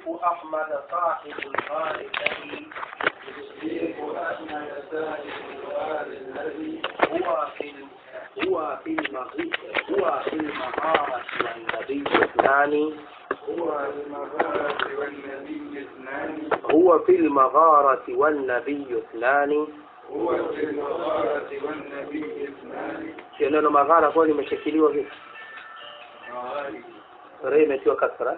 أحمد صاحب الغار الذي الشيخ أحمد صاحب الغار الذي هو في ال- هو في المغ- هو في المغارة والنبي اثنان هو المغارة والنبي اثنان هو في المغارة والنبي اثنان هو في المغارة والنبي اثنان sio neno maghara kwa limeshikiliwa vipi معارف rai imetiwa kasra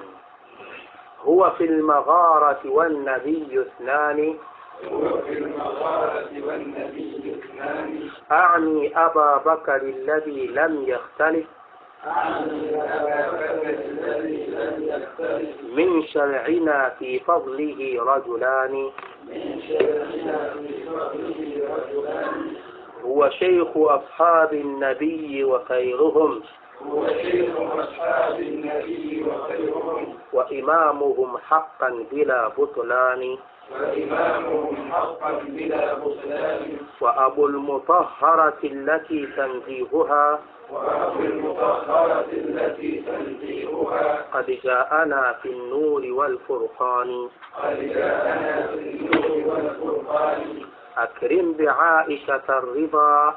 huwa fi lmagharati wannabiyu ithnani هو في المغارة والنبي اثنان أعني أبا بكر الذي لم يختلف أعني أبا بكر الذي لم يختلف من شرعنا في فضله رجلان من شرعنا في فضله رجلان هو شيخ أصحاب النبي وخيرهم هو شيخ أصحاب النبي وخيرهم وإمامهم حقا بلا بطلان وإمامهم حقا بلا بطلان وأبو المطهرة التي تنزيهها وأبو المطهرة التي تنزيهها قد جاءنا في النور والفرقان قد جاءنا في النور والفرقان أكرم بعائشة الرضا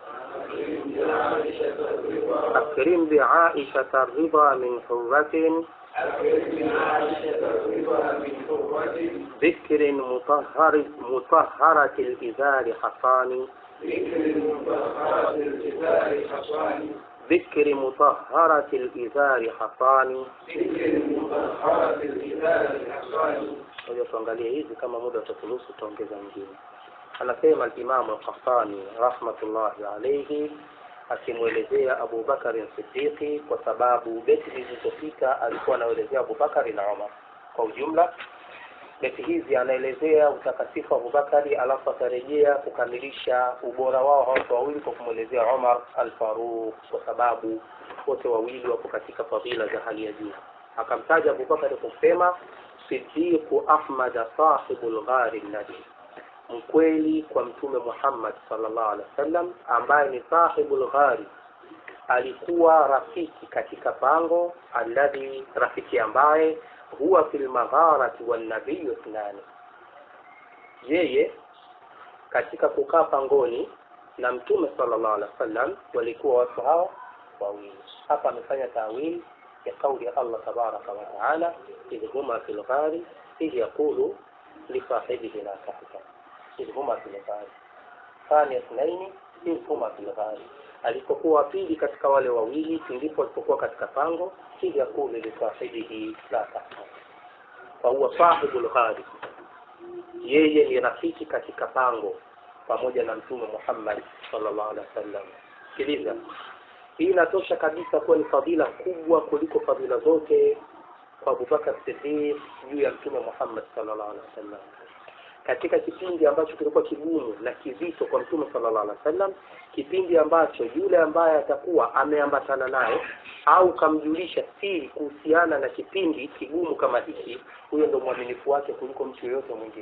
أكرم بعائشة الرضا أكرم بعائشة الرضا من حرة أكرم بعائشة الرضا من حرة ذكر مطهر مطهرة الإزار حصان ذكر المطهرة الجبال حصان ذكر مطهرة الإزار حصان ذكر المطهرة الجبال حصان Ngoja tuangalie hizi kama muda utaturuhusu tutaongeza nyingine. Anasema al-Imam al-Qahtani rahmatullahi alayhi akimwelezea Abu Bakari Siddiqi kwa sababu beti zilizopita alikuwa anaelezea Abu Bakari na Umar kwa ujumla. Beti hizi anaelezea utakatifu wa Abu Bakari alafu atarejea kukamilisha ubora wao hao watu wawili kwa kumwelezea Umar al-Faruq kwa sababu wote wawili wapo katika fadhila za hali ya juu. Akamtaja Abu Bakari kwa kusema Siddiqu Ahmad sahibul ghari nabi, mkweli kwa Mtume Muhammad sallallahu alaihi wasallam, ambaye ni sahibul ghari, alikuwa rafiki katika pango, alladhi, rafiki ambaye huwa fil magharati wan nabiyyu ithnani, yeye katika kukaa pangoni na Mtume sallallahu alaihi wasallam walikuwa watu hao wawili. Hapa amefanya tawili ya kauli ya Allah tabaraka wa taala idh huma fil ghari idh yaqulu lisahibihi la tahzan idh huma fil ghari thani ithnaini idh huma fil ghari alipokuwa pili katika wale wawili ndipo alipokuwa katika pango idh yaqulu lisahibihi la tahzan fahuwa sahibul ghari yeye ni rafiki katika pango pamoja na mtume Muhammad sallallahu alaihi wasallam sikiliza hii inatosha kabisa kuwa ni fadhila kubwa kuliko fadhila zote kwa Abubakar Siddiq juu ya Mtume Muhammad sallallahu alaihi wasallam. Katika kipindi ambacho kilikuwa kigumu na kizito kwa Mtume sallallahu alaihi wasallam, kipindi ambacho yule ambaye atakuwa ameambatana naye au kamjulisha siri kuhusiana na kipindi kigumu kama hiki, huyo ndo mwaminifu wake kuliko mtu yoyote mwingine.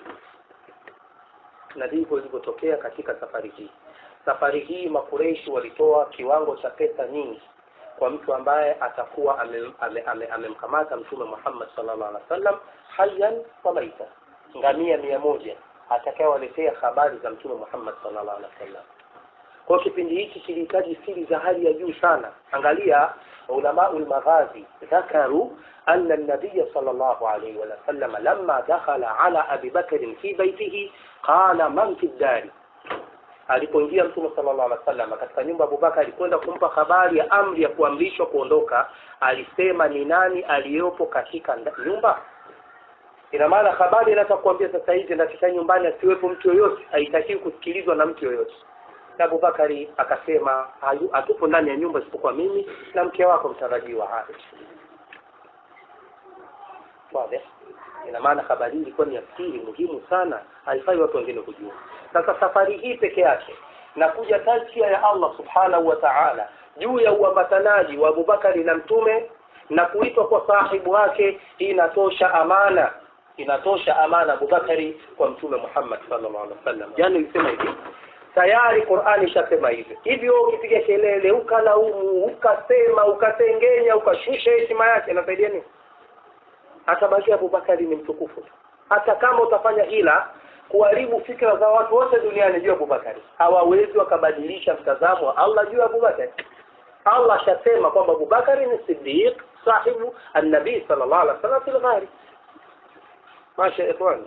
Na ndivyo ilivyotokea katika safari hii safari hii makureishi walitoa kiwango cha pesa nyingi kwa mtu ambaye atakuwa amemkamata ame, ame, amemkamata mtume Muhammad sallallahu alaihi wasallam hayyan wa maita, ngamia mia moja atakayewaletea habari za mtume Muhammad sallallahu alaihi wasallam. Kwa kipindi hiki kilihitaji siri za hali ya juu sana. Angalia ulamau lmaghazi dhakaru anna nabiya sallallahu alaihi wasallam lamma dakhala ala abi bakrin fi baitihi qala man fi ddari alipoingia mtume sallallahu alaihi wasallam katika nyumba ya Abubakar alikwenda kumpa habari ya amri ya kuamrishwa kuondoka, alisema ni nani aliyopo katika nda- nyumba. Ina maana habari inataka kuambia sasa hivi katika nyumbani asiwepo mtu yoyote, haitakiwi kusikilizwa na mtu yoyote. Na Abubakari akasema "Hayu- hatupo ndani ya nyumba isipokuwa mimi na mke wako mtarajiwa Aisha. Wazi? Ina maana habari hii ilikuwa ni ya siri muhimu sana, haifai watu wengine kujua. Sasa safari hii peke yake na kuja tazkia ya Allah subhanahu wa ta'ala juu ya uambatanaji wa Abubakari na mtume na kuitwa kwa sahibu wake, hii inatosha amana, inatosha amana Abubakari kwa mtume Muhammad sallallahu alaihi wasallam. Jana nilisema hivi tayari Qur'ani ishasema hivyo. Hivyo ukipiga kelele ukalaumu, ukasema, ukatengenya, ukashusha heshima yake, inasaidia nini? atabakia abubakari ni mtukufu tu hata kama utafanya ila kuharibu fikra za watu wote duniani juu ya abubakari hawawezi wakabadilisha mtazamo wa allah juu ya abubakari allah ashasema kwamba abubakari ni sidiq sahibu annabii sal llah alih wa sallam fi lghari masha ya ikhwani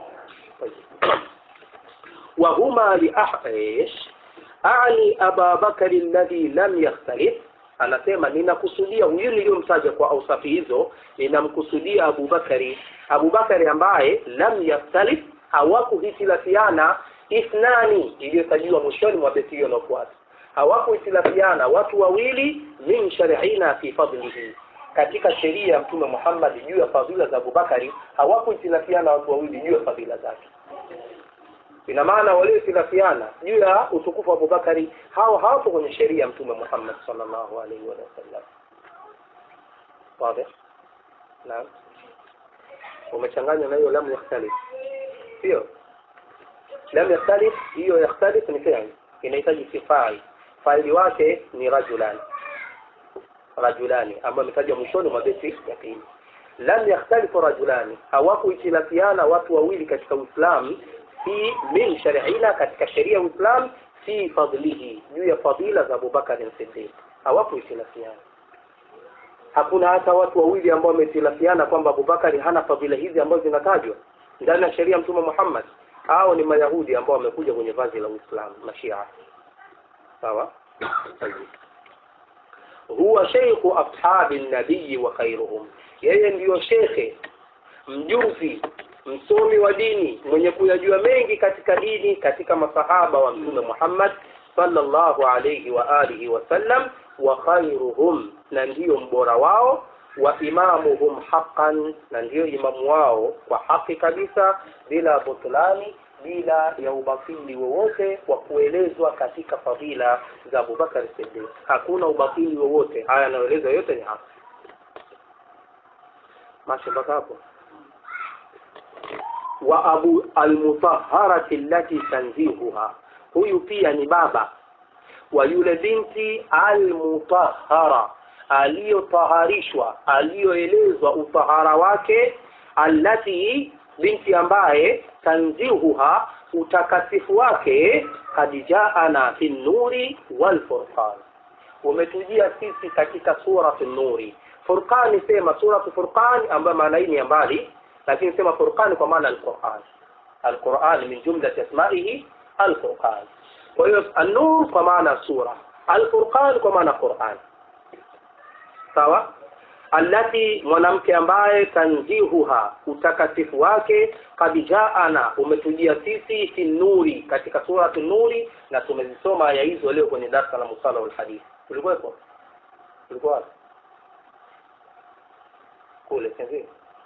وهما لأح... إيش أعني أبا بكر الذي لم يختلف anasema ninakusudia huyu niliyomtaja kwa ausafi hizo ninamkusudia abubakari abubakari ambaye lam yaftalif hawakuhitilafiana ithnani iliyotajiwa mwishoni mwa beti hiyo inaofuata hawakuhitilafiana watu wawili min shariina fi fadlihi katika sheria ya mtume muhammad juu ya fadhila za abubakari hawakuhitilafiana watu wawili juu ya fadhila zake ina maana waliohitilafiana juu ya utukufu wa abubakari hao hawapo kwenye sheria ya mtume muhammad sallallahu alaihi wasallam wazi naam umechanganya na hiyo lam yakhtalif sio lam yakhtalif hiyo yakhtalif ni fi'l inahitaji sifai faili wake ni rajulani rajulani ambayo imetajwa mwishoni mwa beti ya pili lam yakhtalifu rajulani hawakuhitilafiana watu wawili katika uislamu fi min shariina katika sheria ya uislam fi fadlihi juu ya fadila za abubakar siddiq hawakuhitilafiana hakuna hata watu wawili ambao wamehitilafiana kwamba abubakari hana fadhila hizi ambazo zinatajwa ndani ya sheria ya mtume muhammad hao ni mayahudi ambao wamekuja kwenye vazi la uislamu mashia sawa huwa sheikhu ashabi nabii wa khairuhum yeye ndiyo shekhe mjuzi msomi wa dini mwenye kuyajua mengi katika dini katika masahaba wa mtume Muhammad sallallahu alayhi wa alihi wasallam wa khairuhum na ndiyo mbora wao wa imamuhum haqqan na ndiyo imamu wao kwa haki kabisa bila butlani bila ya ubatili wowote wa kuelezwa katika fadhila za Abubakar Siddiq hakuna ubatili wowote haya yanayoelezwa yote ni haki mashi mpaka hapo wa abu almutahharati allati tanzihuha huyu pia ni baba wa yule binti almutahhara aliyotaharishwa aliyoelezwa utahara wake allati binti ambaye tanzihuha utakasifu wake kad jaana fi nuri walfurqan umetujia sisi katika surati nuri furqani sema suratu furqani ambayo maana hii ni ya mbali lakini sema furqani kwa maana alquran alquran min jumlati asmaihi alfurqan kwa hiyo an-nur kwa maana sura alfurqan kwa maana quran sawa allati mwanamke ambaye tanzihuha utakatifu wake kad jaana umetujia sisi fi nuri katika suratu nuri na tumezisoma aya hizo leo kwenye darasa la musala wal hadith ulikuwepo ulikuwa wapi kule sivyo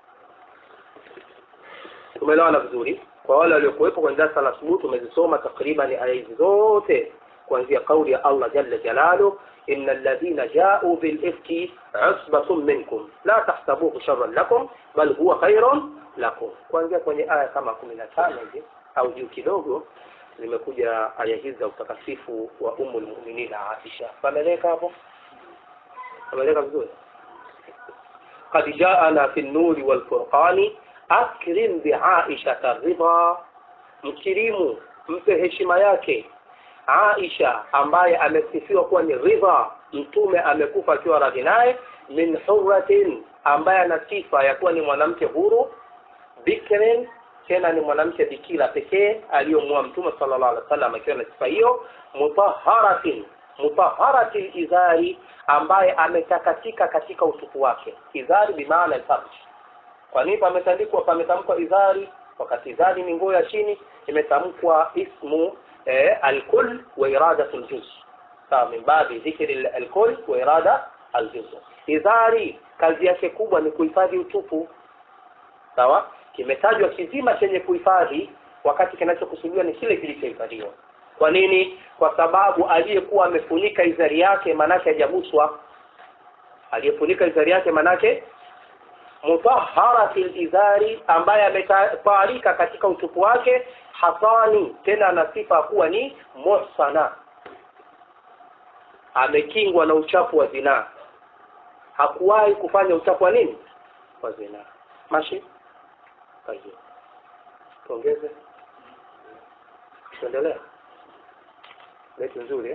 tumeelewana vizuri kwa wale waliokuwepo kwenye darasa la asubuhi tumezisoma takriban aya hizi zote kuanzia kauli ya Allah jalla jalalu inna alladhina ja'u bil ifki usbatun minkum la tahsabuhu sharran lakum bal huwa khairun lakum kuanzia kwenye aya kama 15 hivi au juu kidogo zimekuja aya hizi za utakasifu wa umul mu'minina Aisha pameleka hapo pameleka vizuri قد جاءنا في النور والفرقان akrim biaisha ridha mkirimu mpe heshima yake Aisha ambaye amesifiwa kuwa ni ridha mtume amekufa akiwa radhi naye min hurratin ambaye ana sifa ya kuwa ni mwanamke huru bikrin tena ni mwanamke bikira pekee aliyomua mtume sallallahu alaihi wasallam akiwa na sifa hiyo mutahharatin mutahharatil izari ambaye ametakatika katika utupu wake izari bimaana al-farj kwa nini pametandikwa pametamkwa idhari wakati idhari ni nguo ya chini imetamkwa ismu eh, alkul wa iradatu aljuz sawa min babi dhikri alkul wa irada aljuz idhari kazi yake kubwa ni kuhifadhi utupu sawa kimetajwa kizima chenye kuhifadhi wakati kinachokusudiwa ni kile kilichohifadhiwa kwa nini kwa sababu aliyekuwa amefunika izari yake manake hajaguswa aliyefunika izari yake manake mutahharatil izari ambaye ametawalika katika utupu wake hasani tena ana sifa kuwa ni muhsana amekingwa na uchafu wa zinaa hakuwahi kufanya uchafu wa nini wa zinaa mashi tayeb tuongeze tuendelea beti nzuri eh?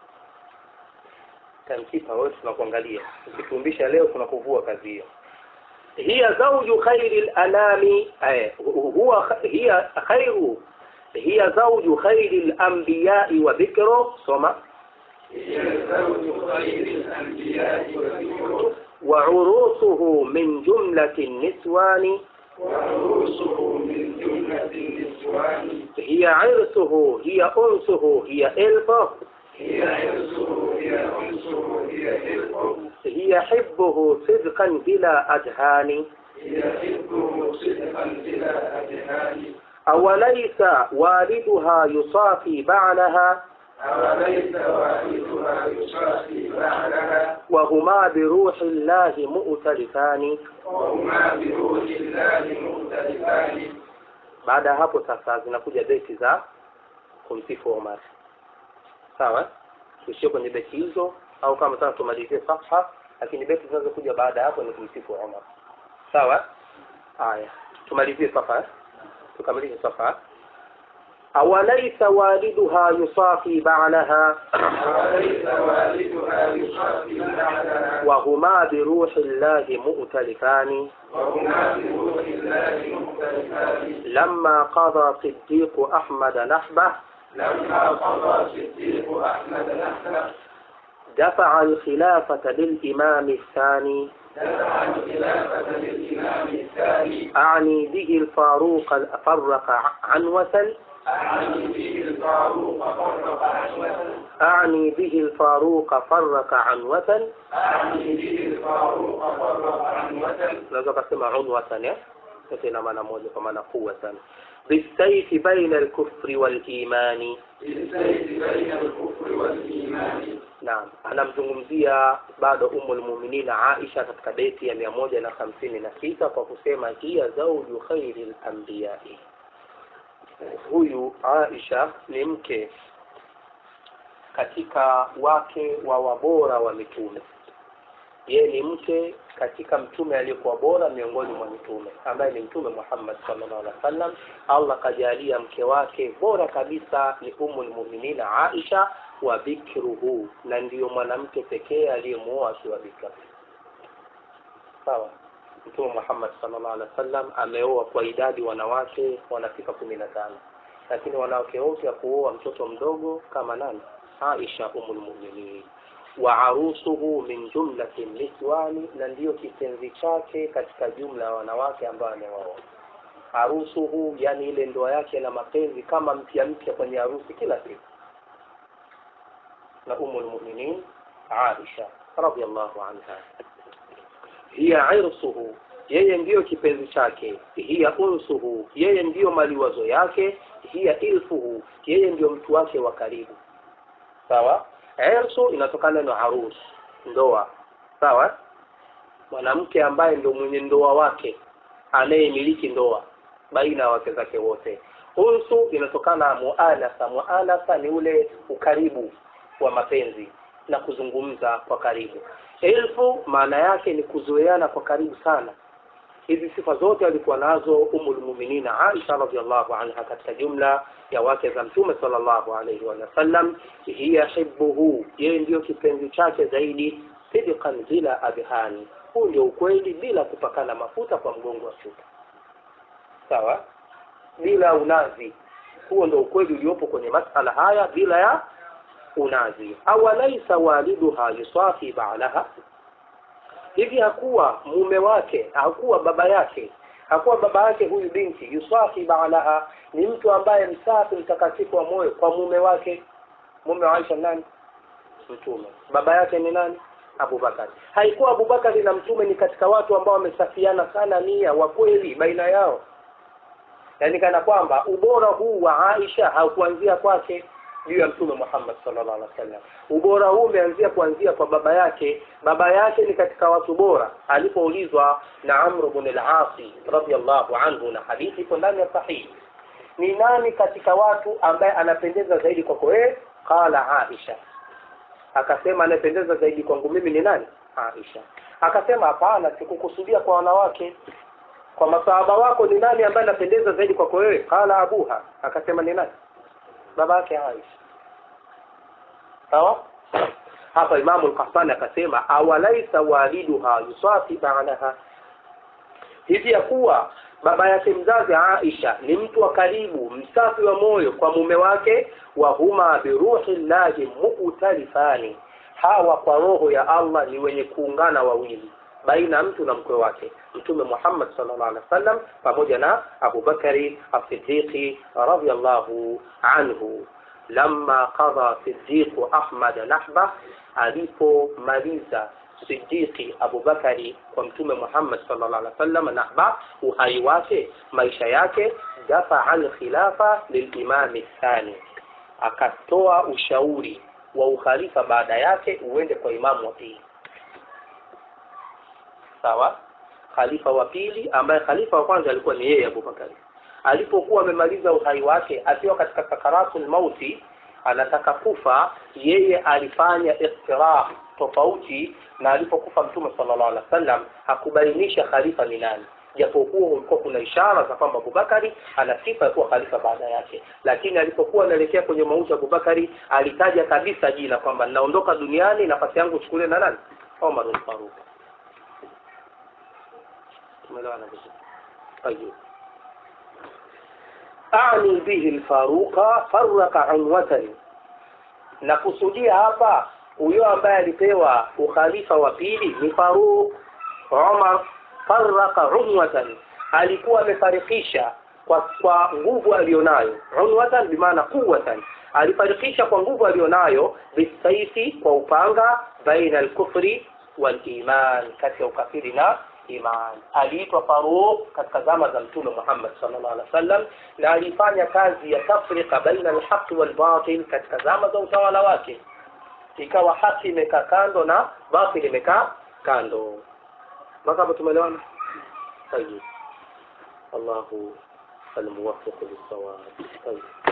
tamkipa wewe tunakuangalia ukitumbisha leo tunakuvua kazi hiyo hiya zawju khairi al-anami eh, huwa hiya khairu hiya zawju khairi al-anbiya'i wa dhikru soma هي زوج خير الأنبياء وذكره وعروسه من جملة النسوان وعروسه من جملة النسوان هي عرسه هي أنسه هي إلفه هي عرسه هي أنسه هي حلقه هي حبه صدقا بلا أدهان هي حبه صدقا بلا أدهان أوليس والدها يصافي بعلها أوليس والدها يصافي بعلها وهما بروح الله مؤتلفان وهما بروح الله مختلفان baada ya hapo sasa zinakuja beti za kumsifu Omar sawa tuishie kwenye beti hizo au kama sasa tumalizie safha lakini beti zinazokuja baada ya hapo ni kumsifu Omar sawa haya tumalizie safha eh? tukamilishe safha awalaisa waliduha yusafi ba'laha أوليس والدها يصافي بعلها وهما بروح الله مؤتلفان وهما بروح الله مختلفان لما قضى صديق أحمد نحبه لما قضى صديق أحمد نحله دفع الخلافة للإمام الثاني دفع الخلافة للإمام الثاني أعني به الفاروق فرق عنوة أعني به الفاروق فرق عنوة أعني به الفاروق فرق عنوة أعني به الفاروق فرق عنوة naweza kusema unwatan eh yote ina maana moja kwa maana kubwa sana bisayfi baina alkufri walimani بالسيف بين الكفر والإيمان naam anamzungumzia bado umul muminina Aisha katika beti ya mia moja na hamsini na sita kwa kusema hiya zauju khairi lambiyai huyu Aisha ni mke katika wake wa wabora wa mitume yeye ni mke katika mtume aliyekuwa bora miongoni mwa mitume ambaye ni mtume Muhammad sallallahu alaihi wasallam Allah kajalia mke wake bora kabisa ni umul muminina Aisha wa bikruhu na ndiyo mwanamke pekee aliyemuoa akiwa bikra sawa mtume Muhammad sallallahu alaihi wasallam ameoa kwa idadi wanawake wanafika kumi na tano lakini wanawake wote kuoa mtoto mdogo kama nani Aisha umul mu'minin wa arusuhu min jumlati niswani na ndiyo kipenzi chake katika jumla ya wanawake ambao amewaoa harusuhu yani ile ndoa yake na mapenzi kama mpya mpya kwenye harusi kila siku na umul mu'minin Aisha radhiallahu anha hiya irsuhu yeye ndiyo kipenzi chake hiya unsuhu yeye ndiyo maliwazo yake hiya ilfuhu yeye ndiyo mtu wake wa karibu sawa irsu inatokana na arus ndoa sawa mwanamke ambaye ndio mwenye ndoa wake anayemiliki ndoa baina ya wake zake wote unsu inatokana na muanasa muanasa ni ule ukaribu wa mapenzi na kuzungumza kwa karibu elfu maana yake ni kuzoeana kwa karibu sana hizi sifa zote alikuwa nazo umul muminina Aisha radhiallahu anha katika jumla ya wake za mtume sallallahu alayhi wa sallam hiya hibbuhu yeye ndiyo kipenzi chake zaidi sidqan bila adhani huu ndio ukweli bila kupakana mafuta kwa mgongo wa chupa sawa bila unazi huo ndio ukweli uliopo kwenye masala haya bila ya unazi awalaisa waliduha yusafi ba'laha hivi hakuwa mume wake hakuwa baba yake hakuwa baba yake huyu binti yusafi ba'laha ni mtu ambaye msafi mtakatifu wa moyo kwa mume wake mume wa Aisha nani mtume baba yake ni nani Abubakar haikuwa Abubakar na mtume ni katika watu ambao wamesafiana sana nia wa kweli baina yao yaani kana kwamba ubora huu wa Aisha haukuanzia kwake juu ya mtume Muhammad sallallahu alaihi wasallam. Ubora huu umeanzia kuanzia kwa baba yake. Baba yake ni katika watu bora. Alipoulizwa na Amr ibn al-As radhiyallahu anhu, na hadithi iko ndani ya sahihi, ni nani katika watu ambaye anapendeza zaidi kwako wewe? Qala Aisha, akasema anapendeza zaidi kwangu mimi ni nani? Aisha. Akasema hapana, sikukusudia kwa wanawake, kwa masahaba wako ni nani ambaye anapendeza zaidi kwako wewe qala abuha akasema ni nani baba yake Aisha sawa hapa imamu al-Qahtani akasema awalaisa waliduha yusafi ba'daha hivi ya kuwa baba yake mzazi Aisha ni mtu wa karibu msafi wa moyo kwa mume wake wa huma biruhi llahi mukhtalifani hawa kwa roho ya Allah ni wenye kuungana wawili baina mtu na mkwe wake mtume Muhammad sallallahu alaihi wasallam pamoja na Abu Bakari as-Siddiq radhiyallahu anhu lamma qadha Siddiq Ahmad nahba alipomaliza Siddiqi Abu Bakari kwa mtume Muhammad sallallahu alaihi wasallam nahba uhai wake maisha yake dafa al-khilafa lilimam thani akatoa ushauri wa ukhalifa baada yake uende kwa imamu wa pili sawa khalifa wa pili ambaye khalifa wa kwanza alikuwa ni yeye Abu Bakari alipokuwa amemaliza uhai wake akiwa katika sakaratul mauti anataka kufa yeye alifanya iktirah tofauti na alipokufa mtume sallallahu alaihi wasallam hakubainisha khalifa ni nani japokuwa ulikuwa kuna ishara za kwamba Abubakari ana sifa ya kuwa khalifa baada yake lakini alipokuwa anaelekea kwenye mauti ya Abubakari alitaja kabisa jina kwamba ninaondoka duniani nafasi yangu chukulie na nani Omar al-Faruq tumeelewana vizuri طيب أعني به الفاروق فرق عنوة na kusudia hapa huyo ambaye alipewa ukhalifa wa pili ni Faruq Umar faraka unwatan alikuwa amefarikisha kwa kwa nguvu alionayo unwatan bimaana quwwatan alifarikisha kwa nguvu alionayo bisaifi kwa upanga baina al-kufri wal iman kati ya ukafiri na iman aliitwa Faruq katika zama za mtume Muhammad sallallahu alaihi wasallam na alifanya kazi ya tafrika baina al-haq wal batil katika zama za utawala wake ikawa haki imekaa kando na batil imekaa kando mpaka hapo tumeelewana طيب الله الموفق للصواب طيب